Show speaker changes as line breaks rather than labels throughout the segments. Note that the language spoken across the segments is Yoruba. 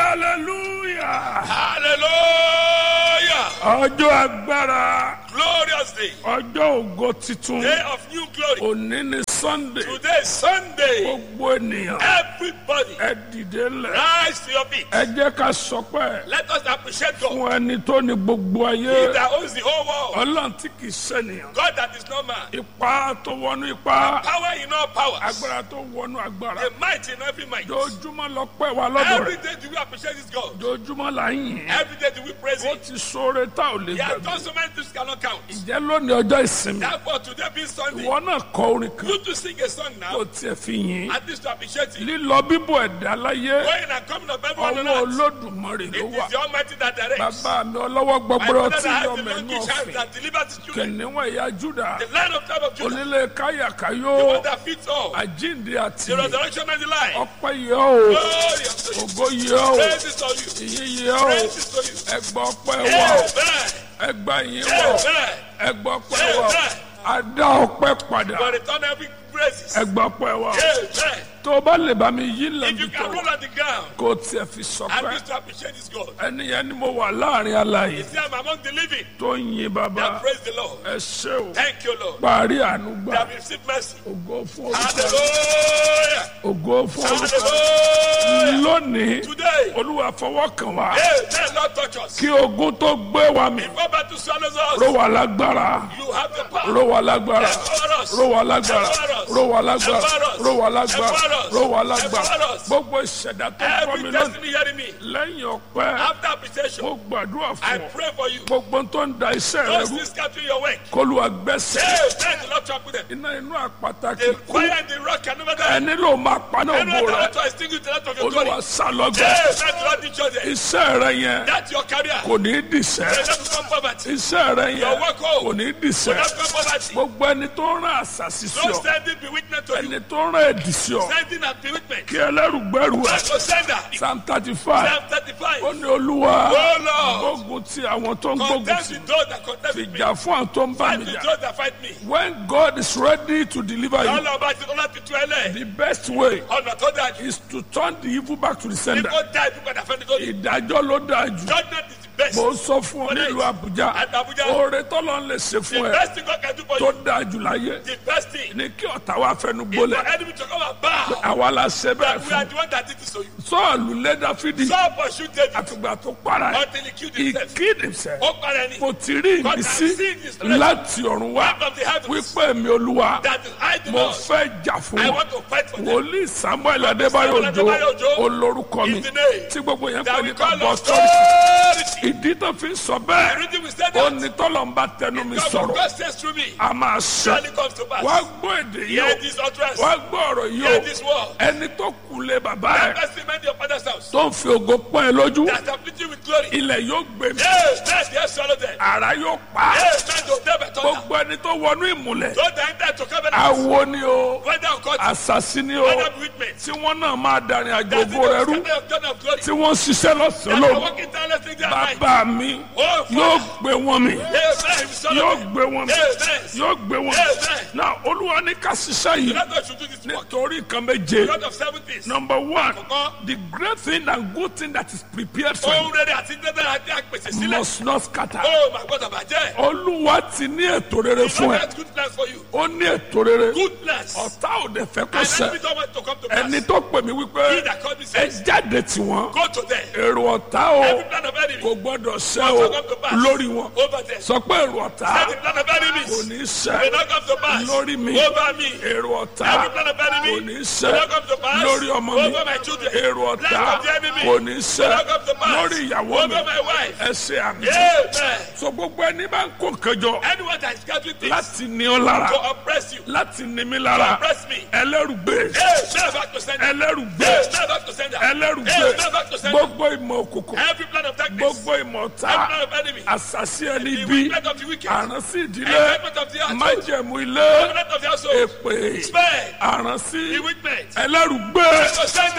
hallelujah
Hallelujah.
ọjọ́ agbára
Glorious day.
ọjọ́ ògo titun
Day of new glory.
òní ni sunday
Today is Sunday.
gbogbo ènìyàn
Everybody
ẹ dìde lẹ̀
rise to your feet.
ẹ jẹ́ ká sọpẹ́
Let us appreciate God.
fún ẹni tó ní gbogbo
He
ayé
that owns the whole world.
ọlọ́run tí kì í ṣènìyàn
God that is no man.
ipa tó wọnú ipa
Power in all powers.
agbára tó wọnú agbára
The might in every might.
dojúmọ́ lọ pẹ́ wa lọ́dọ̀
Every
rẹ̀
day do we appreciate this God.
dojúmọ́ là ń yìn
Every day do we praise
ó
Him.
ti sóore tá ò lè
He has
gbàgbé
done so many things cannot count.
jẹ́ lónìí ọjọ́ ìsinmi
Therefore, today being Sunday,
ìwọ náà kọ orin kan
you to sing a song
kó
now.
tiẹ̀ fi yìn
At least to appreciate Him.
lílọ bíbọ̀ ẹ̀dá láyé
Going and coming of everyone on
ọwọ́
earth.
olódùmarè
It
ló
is
wà
the Almighty that directs.
bàbá mi ọlọ́wọ́
My
gbọgbọrọ
father
tí
that
yọ
has the
mẹ́nu
donkey child
ọ̀fìn
that delivers his children.
kìnìún ẹ̀yà júdà
The lion of tribe of Judah.
onílé
The
káyàkáyó
one that fits all.
àjíǹde àti
The resurrection and the life.
ọpẹ́ yẹ o
Glory unto you.
ògo yẹ o
Praise is on you.
ìyìn yẹ o
Praise is on you.
ẹgbà ọpẹ́ wà o
Amen.
ẹgbà yìí wà o
Amen.
ẹgbà ọpẹ́ wà o adá ọpẹ́ padà
For return every praises.
ẹgbà ọpẹ́ wà o
Amen.
tó o bá lè bá mi yí
If
lẹ́bi
you
tó
can roll on the ground
kó o tiẹ̀ fi
and
sọpẹ́
just to appreciate this God.
ẹni yẹn ni mo wà láàrin aláyè
See, I'm among the living
tó ń yin bàbá
that praise the Lord.
ẹ ṣé o
Thank you, Lord.
parí àánú gbà
That have received mercy.
ògo fún orúkọ
Hallelujah.
ògo fún orúkọ
Hallelujah.
lónìí
Today,
olúwa fọwọ́ kàn wá
Amen. Lord, touch us.
kí ogun tó gbé wa mì
Before battle swallows
ró
us,
wa lágbára
you have the power.
ró wa lágbára
Empower us.
ró wa lágbára
Empower us.
ró wa lágbára
Empower us.
ró wa lágbára
Empower us.
ró wa lágbára
Empower us.
gbogbo ìṣẹ̀dá tó ń kọ́ mi
Every
lónìí
destiny hearing me.
lẹ́yìn ọpẹ́
After appreciation,
mo gbàdúrà
I
fún ọ
pray for you.
gbogbo tó ń da iṣẹ́ rẹ
Those
rú
things scattering your work.
kólúwa gbẹ́sẹ̀
Amen. The Lord talk with them.
iná inú àpáta
The
kíkú
fire and the rock can never die.
ẹni ló máa paná
Anyone
ògo
that
rẹ
want to extinguish the light of your glory.
olúwa sálọgbẹ
Amen. The Lord teach you there.
iṣẹ́ rẹ yẹn
That's your career.
kò ní í dìṣẹ́
May not become poverty.
iṣẹ́ rẹ
Your
yẹn
work home.
kò ní í
May
dìṣẹ́
not become poverty.
gbogbo ẹni tó ń rán àṣàṣì sí
Don't
ọ
send it bewitness to you.
ẹni tó ń rán ẹ̀dì sí ọ
Sending and bewitness.
kí ẹlẹ́rùgbẹ́rù ẹ̀
That's your sender.
psalm thirty five
Psalm
ó
35.
ní olúwa
Oh Lord.
gbógun ti àwọn tó ń gbógun
Contest
ti
with those that contest with me.
ìjà fún àwọn tó ń bá
Fight
mi
with
jà
those that fight me.
when God is ready to deliver you
Ọlọ́run bá ti ọlọ́run ti tú ẹ lẹ̀.
the best way
Ọ̀nà tó dáa jù.
is to turn the evil back to the sender
Kó dá ibi padà fẹ́ni tó ní.
ìdájọ́ ló dáa jù
Judgment is the best.
mo sọ fún ọ nílùú Àbújá
At Abuja.
oore tọ́lọ́ ń lè ṣe
The
fún ẹ
best thing God can do for
tó
you.
dáa jù láyé
The best thing.
ní kí ọ̀tá wa fẹnu
Is for
gbólẹ̀
enemy to come and bow.
àwa la ṣe bẹ́ẹ̀
That we are
fún
the one that did this to you.
sọ́ọ̀lù lé Dáfídì
Saul pursued David
àfìgbà tó para ẹ̀
until he killed
he
himself.
killed himself
Ó para ẹni.
mo ti rí
God
ìmísí
has seen his flesh.
láti ọ̀run wá
From the heavens.
wípé mi olúwa
That is I do
mo
not.
fẹ́ jà fún
I
wọn
want to fight for them.
wòlíì Samuel Adébáyọ̀ Òjó
Adébáyọ̀ Òjó
olórúkọ mi
is the name
tí gbogbo yẹn
That
pè
we
ní
call
bàbá
us
ọ̀tọ́rìtì
authority.
ìdí tó fi ń sọ
The
bẹ́ẹ̀
reason we said
ó
that.
ní tọ́lọ̀ ń bá tẹnu mi
God
sọ̀rọ̀
God says through me.
a máa ṣe
Surely comes to pass.
wá gbọ́ èdè yìí
Hear
o
this utterance.
wá gbọ́ ọ̀rọ̀ yìí
Hear
o
this word.
ẹni tó kù lé bàbá ẹ̀
Let's remind your father's house.
tó ń fi ògo pọ́n ẹ lójú
That afflict you with glory.
ilẹ̀ yóò gbé mi
Yes, yes, yes, swallow them.
ara yóò pa á.
Yes, man, to them at all.
gbogbo ẹni tó wọnú ìmùlẹ̀
Don't enter to covenant.
awo ni o
Whether of God,
àṣàṣì ni o
whether bewitchment.
tí wọ́n náà máa darin àjò
That's the
ògo rẹ rú
covenant of God of glory.
tí wọ́n ṣiṣẹ́ lọ́sàn-án
That are
lóru
working tirelessly day and night.
bàbá mi
Oh,
yóò
Father.
gbé wọn mi
Amen. Swallow
yóò
them.
gbé wọn mi
Amen.
yóò gbé wọn mi
Amen.
náà olúwa ní ká ṣiṣẹ́ yìí
Let us should do this work.
nítorí nǹkan méje
God of seven things.
number one
Àkọ́kọ́.
the great thing and good thing that is prepared for
Ohun
you
rere àti dandan àti àpèsè sílẹ̀.
must not scatter
Oh, my God, àbàjẹ́.
olúwa ti ní ètò rere
God
fún ẹ
has good plans for you.
ó ní ètò rere
Good plans.
ọ̀tá ò dẹ̀ fẹ́ kó
And
ṣẹ
enemy don't want to come to pass.
ẹni tó pè mí
He
wípé
that called me
ẹ
says,
jáde tí wọn
go to them.
èrò ọ̀tá o
Every plan of enemy
kò gbọ́dọ̀ ṣẹ
will
o
not come to pass.
lórí wọn
Over them.
sọ pé èrò ọ̀tá
Every plan of
kò
enemies
ní
will
ṣẹ
not come to pass.
lórí mi
Over me.
èrò ọ̀tá
Every plan of
kò
enemy
ní
will
ṣẹ
not come to pass.
lórí ọmọ mi
Over my children.
èrò ọ̀tá
Plan of the enemy
kò ní
will
ṣẹ
not come to pass.
lórí ìyàwó mi
Over my wife.
ẹ ṣe àmì
Amen.
so gbogbo ẹni bá ń kó nǹkan jọ
Anyone that is gathering things
láti ní ọ lára
to oppress you,
láti ní mi
to
lára
oppress me.
ẹlẹ́rùgbé
Amen. Back to sender.
ẹlẹ́rùgbé
Amen. Back to sender.
ẹlẹ́rùgbé
Amen. Back to sender.
gbogbo ìmọ̀ òkùnkùn
Every plan of darkness.
gbogbo ìmọ̀ ọ̀tá
Every plan of enemy.
àṣàṣì ẹni
The
bí
wickedness of the wicked.
àránsí ìdílé
Enjoyment of the household.
májẹ̀mú ilé
Covenant of the household.
èpè
Spare.
àránsí
The wickedness.
ẹlẹ́rùgbé
To sender.
ó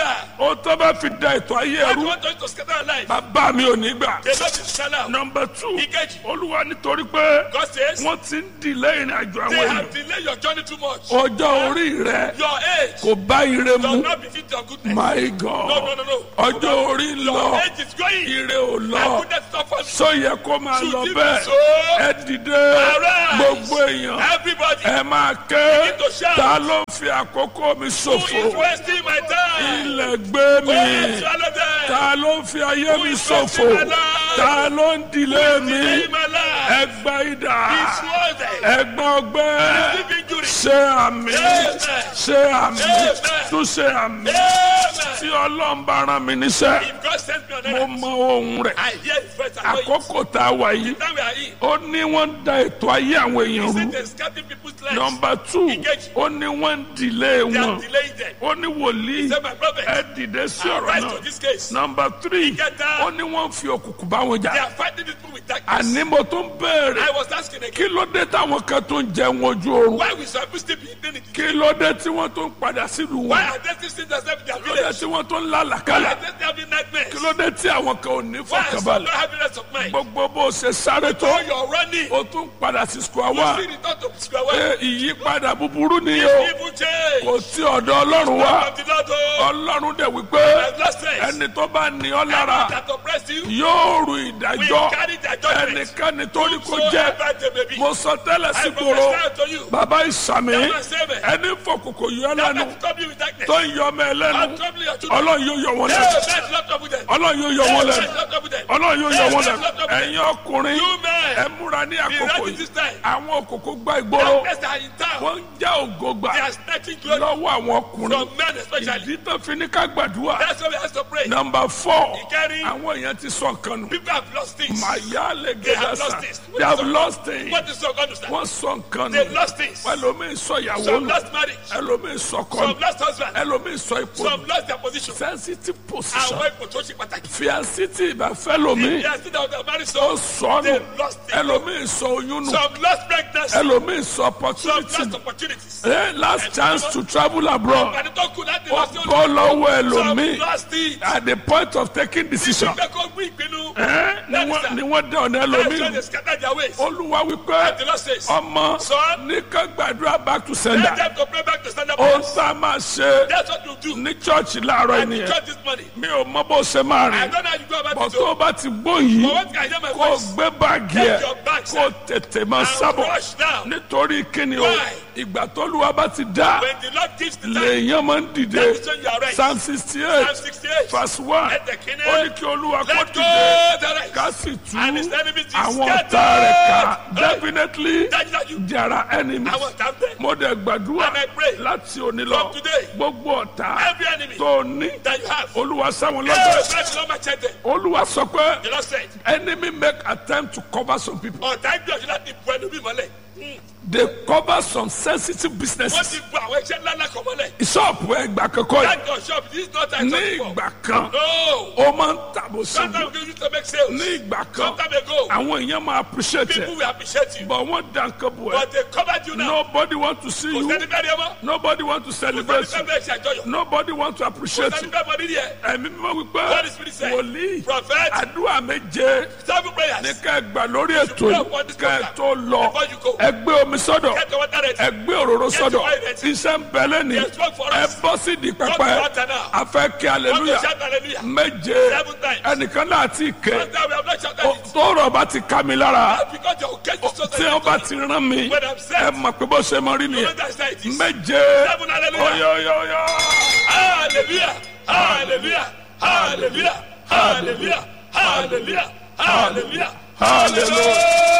o tó bá fi da ètò ayé
I
ẹrú
want us to scatter our life.
bàbá mi ò ní gbà.
They not be shall out.
nọmba two
Ìkejì.
olúwa nítorí pé
God says,
wọ́n ti ń dilẹ̀ ìrìn àjò
they
àwọn èèyàn
have delayed your journey too much.
ọjọ́ orí rẹ
Your age
kò bá ire
does
mu
not befit your goodness.
my
No, no,
god
no, no.
ọjọ́ orí ń
Your
lọ
age is going.
ire ò
My
lọ
goodness is not for
sọ yẹ kó máa
Should
lọ
it
bẹ́ẹ̀
be so?
ẹ dìde
Arise.
gbogbo èèyàn
Everybody
ẹ máa ké
Begin to shout.
ta ló ń fi àkókò mi
who is
ṣòfò
wasting my time.
ilẹ̀ gbé mi
Oh, swallow them.
ta ló ń fi ayé mi
is
ṣòfò
wasting my life?
ta ló ń dilé mi
Delay my life.
ẹgbà idà
It's worth it.
ẹgbà ọgbẹ́
Deep injury.
ṣe àmì
Amen.
ṣe àmì
Amen.
tún ṣe àmì
Amen.
tí ọlọ́run bá rán mi níṣẹ́
If God sends me on
mo
earth,
mọ ohun rẹ̀
I hear His voice. I know it.
àkókò tá a wà yìí
Now we are in.
ó ní wọ́n ń da ètò ayé àwọn èèyàn
Is
rú
it a scatting people's lives?
nọmba two
Engage.
ó ní wọ́n ń dìlé
They
wọn
are delaying them.
ó ní wòlíì
Say, my prophet,
ẹ dìde sí ọ̀rọ̀
rise
náà
to this case.
nọmba three
Ìkẹta.
ó ní wọ́n ń fi òkùnkùn bá wọn
They
jà
are fighting this people with darkness.
àní mo tún béèrè
I was asking
kí
again,
ló dé táwọn kan tó ń jẹun ojú oorun
why we supposed still be eating it?
kí ló dé tí wọ́n tó ń padà sílùú
Why
wọn
are they still seeing themselves in their
kí ló dé
village?
tí wọ́n tó ń
Why
lálàkàlà
are they still having nightmares?
kí ló dé tí àwọn kan ò ní
Why are some
fọkànbalẹ̀
not having rest of mind?
gbogbo bó ṣe sáré tó
Oh, you're running.
o tún padà sí square
You
one
see return to square one.
pé ìyípadà búburú ni o
Evil change.
kò sí ọ̀dọ̀ ọlọ́run wá
From the Lord, oh,
ọlọ́run dẹ̀ wípé
and last days,
ẹni tó bá ní ọ lára
that oppress you,
yóò rù
we
ìdájọ́
carry their judgment.
ẹnikẹ́ni tó ní kó jẹ́
Whosoever they may be.
mo sọ tẹ́lẹ̀
I
sígboro
prophesy to you.
bàbá ìsàmì
That man save it.
ẹni fòkòkò yọ
That
lẹ́nu
man trouble you with darkness.
tó ń yọ ọmọ ẹ lẹ́nu
I'll trouble your children.
ọlọ́run yóò yọ wọn
Hey,
lẹ́nu
man, not trouble them.
ọlọ́run yóò yọ wọn
Hey,
lẹ́nu
man, not trouble them.
ọlọ́run yóò yọ
Hey,
wọn
man,
lẹ́nu
not trouble them.
ẹ̀yin ọkùnrin
You men,
ẹ múra ní
be
àkókò
ready
yìí
this time.
àwọn òkòkò gba ìgboro
Darkness are in town.
wọ́n ń já ògo gbà
They are snatching glory
lọ́wọ́ àwọn ọkùnrin
from men especially.
ìdí tó fi ní ká gbàdúrà
That's why we have to pray.
nọmba fọ
Ìkẹrin.
àwọn èèyàn ti sọ nǹkan nù
People have lost things.
màyà lè
They
gẹ́gẹ́
have
sà
lost things.
they have lost things
What is so understand?
wọ́n sọ nǹkan
They
nù
lost things.
ẹlòmíì sọ ìyàwó
Some
nù
lost marriage.
ẹlòmíì sọ ọkọ
Some
nù
lost husband.
ẹlòmíì sọ ipò nù
Some lost their position.
sensitive position
Àwọn ipò tó ṣe pàtàkì.
fiancé tí ìbáfẹ́ lomi
They are still out there married
ó
so.
sọ nù
They lost it.
ẹlòmíì sọ oyún nù
Some lost pregnancy.
ẹlòmíì sọ
Some
opportunity
lost
nù
opportunities.
Eh, last chance to travel abroad
Àní tó kù láti
ó
lọ sí
bọ́ lọ́wọ́
Some
ẹlòmíì
lost it.
at the point of taking decision
Ìgbẹ́ kó gbé ìpinnu.
Eh, ni wọ́n- ni wọ́n dẹ ọ̀nà
That's why
ẹlòmíì
they
nù.
scatter their ways.
olúwa wípé
The Lord says,
ọmọ
Son,
ní ká gbàdúrà back to
let
sender
them to pray back to stand up.
ó sá máa ṣe
That's what you do.
ní chọ́ọ̀chì láàárọ̀
And the
ènìyàn
church this morning.
mi ò mọ bó ṣe máa
I
rìn
don't know how you go about
bọ̀
it.
tó o
oh.
bá ti gbó yìí
But what can I hear my
kó o
voice?
gbé báàgì ẹ
Take your bags
kó o tètè máa
and
sábọ̀
rush now.
nítorí kíni o
Why?
ìgbà tó lùwà bá ti dá
When the Lord gives the time,
lèèyàn máa ń dìde
that is when you are right.
psalm sixty
Psalm
eight
68.
verse one
Let the king
ó ní kí olúwa kó
Let go
dìde
the right.
ká sì tú
And his enemies is
àwọn
scattered.
ọ̀tá rẹ̀ ká
Hey.
definitely
Dájúdájú.
there are enemies
Àwọn ọ̀tá ń bẹ.
mo dẹ̀ gbàdúrà
And I pray
láti òní lọ
from today,
gbogbo ọ̀tá
Every enemy
tó ní
that you have.
olúwa sáwọn
Hey,
lọ́dọ̀
let the Lord match them.
olúwa sọ pé
The Lord said,
enemy make attempt to cover some people
ọ̀tá ìgbìyànjú láti bu ẹnu bí mọ́lẹ̀.
they cover some sensitive
Wọ́n
businesses
ti bu àwọn iṣẹ́ ńlá ńlá kan mọ́lẹ̀.
ṣọ́ọ̀bù ẹgbà kankan yìí
That your shop this is not time
ní
to
ìgbà kan
No.
ó máa ń tàbó
Sometimes
sọ́ọ̀bù
we used to make sales.
ní ìgbà kan
Sometime ago,
àwọn èèyàn máa appreciate
people
ẹ
will appreciate you.
but wọ́n dá nǹkan bù ẹ
But they covered you now.
nobody want to see
Kò
you
sẹ́ni bẹ́ẹ̀ ni ẹ mọ́.
nobody want to
Kò
celebrate
sẹ́ni
you
bẹ́ẹ̀ ṣe àjọyọ̀.
nobody want to
Kò
appreciate
sẹ́ni
you
bẹ́ẹ̀ mọ nídìí ẹ̀.
ẹ̀mí mímọ́ wípé
What is spirit say?
wòlíì
Prophet,
àdúrà méje
seven
ní
prayers.
ká ẹ gbà lórí ètò yìí ká ẹ tó lọ
Before you go.
ẹ gbé omi sọ́dọ̀
Get the water ready.
ẹ gbé òróró sọ́dọ̀
your oil ready.
iṣẹ́ ń bẹ lẹ́ni
There's work for
ẹ
us.
bọ́ sí di
Go to
pẹpẹ
water now.
a fẹ́ kí
Want to
aleluya
shout hallelujah?
méje
Seven times.
ẹnìkan náà ti ké
Sometimes we have not shouted
Ó-
it.
tóró bá ti ká mi lára
That's because your occasion is so
tí wọ́n bá ti rán mi
When I'm set.
ẹ mọ̀ pé bó ṣe mọ rí
You
nìyẹn
know that's how it is.
méje
Seven hallelujah.
oyoyoyo
Hallelujah. Hallelujah. Hallelujah. Hallelujah. Hallelujah. Hallelujah.
hallelujah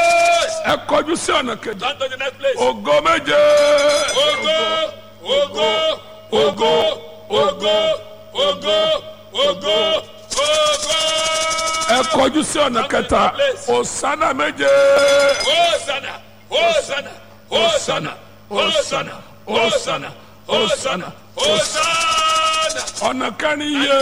ẹ kọjú sí ọ̀nà kejì
Turn to the next place.
ògo méje
Ogo, ogo, ogo, ogo, ogo, ogo, ogo.
ẹ kọjú sí ọ̀nà kẹta òsánà méje
Hosanna, Hosanna, Hosanna, Hosanna, Hosanna, Hosanna, Hosanna.
ọ̀nà kẹrin yé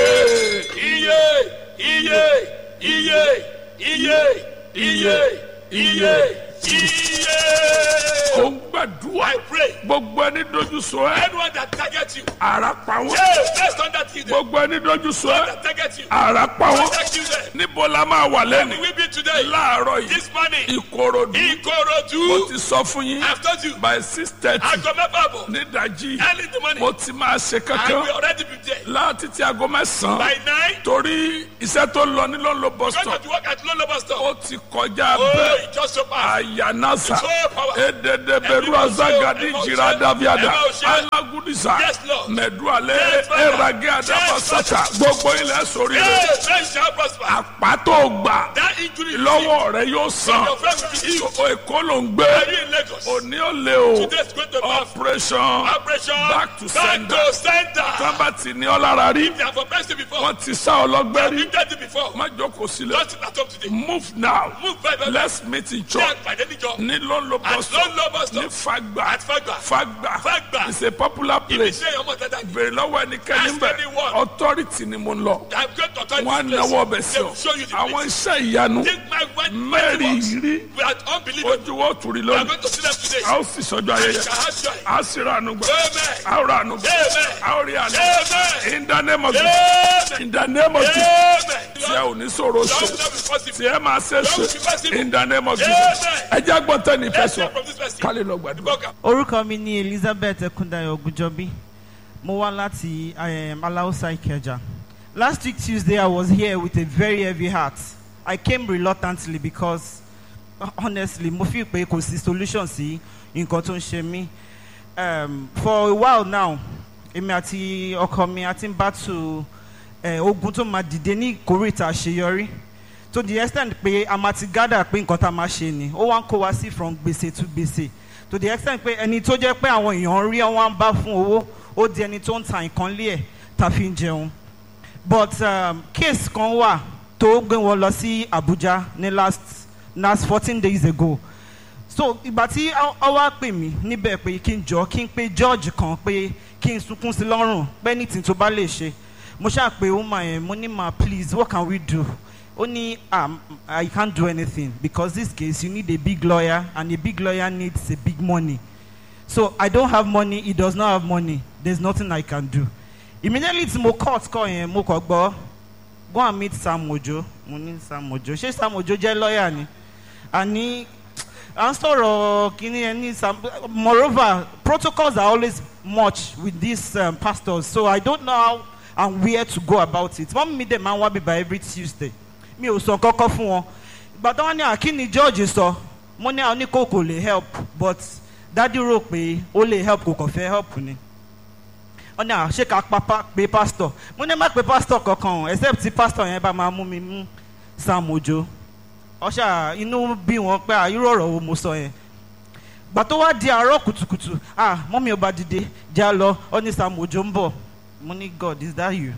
Iye, iye, iye, iye, iye, iye, Iye.
ó ń gbàdúrà
I pray.
gbogbo ẹni dojú sọ ẹ
Anyone that targets you.
ara pa wọn
Hey, let's turn that heathen.
gbogbo ẹni dojú sọ ẹ
That targets you.
ara pa wọn
Protect you there.
níbo la máa wà lẹ́nu
We be today.
láàárọ̀ yìí
This morning.
ìkòròdú mo
Ikorodu.
ti sọ fún yín
I've told you.
by six thirty
Aago mẹ́fà bọ̀.
nídàjí
Early in the morning.
mo ti máa ṣe
I
kankan
will already be there.
láti ti aago mẹ́sàn-án
By nine.
torí iṣẹ́ tó lọ ní lọ́nlọ́
Going
bọ́sítọ̀
to work at Lolo Bus Stop.
ó ti kọjá
Oh,
bẹ́ẹ̀
it just so fast.
ayanasa
So power.
edede beru azagadi jira daviada alagudisa
Yes, Lord.
mẹdualẹ
Yes, Father.
erage adabasata gbogbo ilẹ̀ sórí rẹ̀
Hey, men shall prosper.
àpàtó gbà
That injury.
lọ́wọ́ rẹ̀ yóò san
Your friend will be healed.
èkó ló ń gbé
Are you in Lagos?
òní ò lé o
Today's going to be
operation
operation.
back to
Back
sender.
to center.
tábà tí ní ọ lára rí
They have oppressed you before.
wọ́n ti sá ọ lọ́gbẹ́ rí
You've done it before.
má jókòó sílẹ̀
Don't sit at home today.
move now
Move very, very
let's meet in
Ṣé
church
àgbàdé níjọ?
ní lọ́nlọ́
At
bọ́sọ̀
Lolo Bus
ní
Stop.
fagba
At Fagba.
fagba
Fagba.
it's a popular place
Iṣẹ́ ọmọ dada ni.
bèrè lọ́wọ́ ẹnikẹ́ni
Ask
bẹ̀
anyone.
authority ni mo ń lọ
I'm going to turn
wọ́n á
this place.
náwó ọbẹ̀ sí
They
ọ
will show you the
àwọn
place.
iṣẹ́ ìyanu
Take my word.
mẹ́rin rí
We are unbelievable.
ojú wo tùrí
We are
lónìí
going to see them today.
a ó sì sọjọ́ ayẹyẹ
Shall have joy.
a ó sì ra àánú gbà
Amen.
a ó ra àánú gbà
Amen.
a ó rí àánú
Amen.
in the name of Jesus
Amen.
in the name of Jesus
Amen.
tí ẹ ò ní sọ̀rọ̀
Lord,
ṣe
let me possible.
tí ẹ máa ṣe ṣe in the name of Jesus ẹ jẹ́ gbọ́ntẹ́ ní ìfẹ́
Let's
sọ
hear from this person.
kálí lọ gbàdúrà.
Welcome.
orúkọ mi ni elizabeth ekundayo ogunjọbí mo wá láti um, alausa ikeja last week tuesday i was here with a very heavy heart i came reluctantly because honestly mo feel pé kò sí solution sí nǹkan tó ń ṣe mí um, for a while now èmi àti ọkọ mi àti ń battle eh, ogun tó máa dìde ní ìkórìtà àṣeyọrí to the extent pé a máa ti gather pé nǹkan tá a máa ṣe ni ó wá ń kó wa sí from gbèsè to gbèsè to the extent pé ẹni tó jẹ́ pé àwọn èèyàn rí wọn ń bá fún owó ó di ẹni tó ń ta nǹkan lé ẹ̀ tá a fi ń jẹun but um, case kan wà tó gbé wọn lọ sí Abuja ní last last fourteen days ago so ìgbà tí ọ wá pè mí níbẹ̀ pé kí n jọ kí n pe George kan pé kí n sunkún sí lọ́rùn pé anything tó bá lè ṣe mo ṣáà pé woman yẹn mo ní ma please what can we do ó ní um, I can't do anything because this case you need a big lawyer and a big lawyer needs a big money so I don't have money he does not have money there's nothing I can do immediately tí mo court call yẹn mo kàn gbọ́ go and meet Sam Ojo mo ní Sam Ojo ṣé Sam Ojo jẹ́ lawyer ni àní à ń sọ̀rọ̀ kínní ẹ ní Sam moreover protocols are always much with these um, pastors so I don't know how and where to go about it wọ́n mi dẹ̀ máa ń wá bíbá every Tuesday mi ò sọ kọ́kọ́ fún wọn ìgbà tó wọ́n ní àkíní George sọ mo ní àwọn oníkó kò lè help but dádì rò pé ó lè help kò kàn fẹ́ help ni wọ́n ní à ṣé ká pa pé pastor mo ní má pé pastor kankan o except tí pastor yẹn bá máa mú mi mú Sam Ojo ọṣà inú bí wọn pé à irú ọ̀rọ̀ wo mo sọ yẹn gbà tó wá di àárọ̀ kùtùkùtù ah mọ́mí ọba dìde já lọ ọ ní Sam Ojo ń bọ̀ mo ní God is that you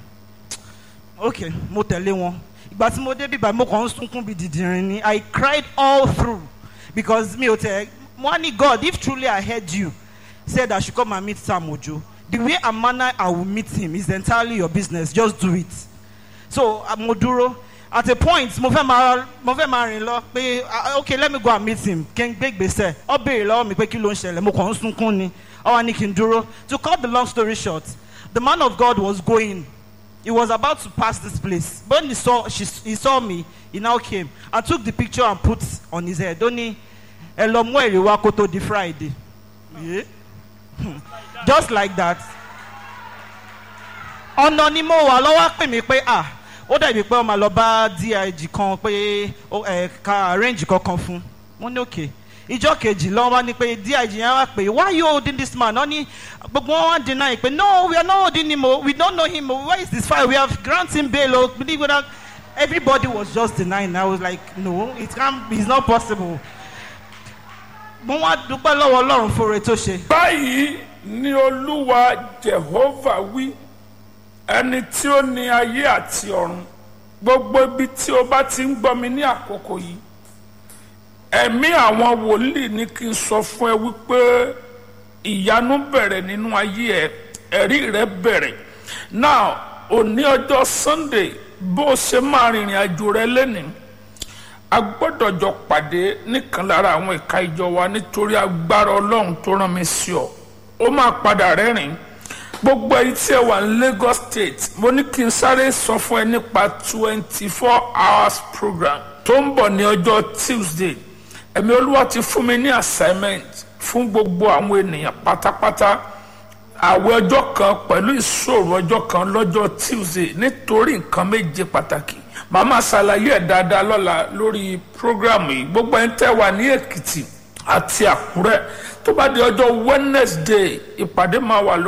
ok mo tẹ̀lé wọn ìgbà tí mo dé bíbá mo kàn ń sunkún bí dìdìrín ni I cried all through because mi ò tẹ̀ mo wá ní God if truly I heard you said I should come and meet Sam Ojo the way and manner I will meet him is entirely your business just do it so uh, mo dúró at a point mo fẹ́ máa mo fẹ́ máa rìn lọ pé ah, okay let me go and meet him kí n gbé gbèsè ọ béèrè lọ́wọ́ mi pé kí ló ń ṣẹlẹ̀ mo kàn ń sunkún ni ọ wá ní kí n dúró to cut the long story short the man of God was going he was about to pass this place when he saw she, he saw me he now came and took the picture and put on his head ó ní ẹ lọ mú èrè wá kó tó di Friday yeah? just like that ọ̀nà ni mo wà lọ́wọ́ pè mí pé ah ó dàbí pé ó máa lọ bá dig kan pé ó ẹ̀ ka arrange kankan fún mo ní òkè ìjọ kejì lọ́wọ́ wá ní pé dig yẹn wá pé why you holding this man wọ́n ní gbogbo wọn wá deny pé no we are not holding him o we don't know him o where is this file we have grant him bail o believe it or not everybody was just denying i was like no it can't it's not possible mo wá dúpẹ́ lọ́wọ́ ọlọ́run fúnre tó ṣe.
báyìí ni olúwa jehova wí ẹni tí ó ní ayé àti ọ̀run gbogbo ibi tí o bá ti ń gbọ́ mi ní àkókò yìí ẹ̀mí àwọn wòlíì ní kí n sọ fún ẹ wípé ìyanu bẹ̀rẹ̀ nínú ayé ẹ ẹ̀rí rẹ bẹ̀rẹ̀ now òní ọjọ́ sunday bó o ṣe máa rìnrìn àjò rẹ lẹ́nìí a gbọ́dọ̀ jọ pàdé nìkan lára àwọn ìka ìjọ wa nítorí agbára ọlọ́run tó rán mi sí ọ ó máa padà rẹ́rìn gbogbo ẹ̀yin tí ẹ wà ní Lagos State mo ní kí n sáré sọ fún ẹ nípa twenty four hours program tó ń bọ̀ ní ọjọ́ Tuesday ẹ̀mí olúwa ti fún mi ní assignment fún gbogbo àwọn ènìyàn pátápátá àwẹ̀ ọjọ́ kan pẹ̀lú ìṣòro ọjọ́ kan lọ́jọ́ Tuesday nítorí nǹkan méje pàtàkì màá máa ṣàlàyé ẹ̀ dáadáa lọ́la lórí prógrámù yìí gbogbo ẹni tẹ́ wà ní Èkìtì àti Àkúrẹ́ tó bá di ọjọ́ Wednesday ìpàdé máa wà lórí.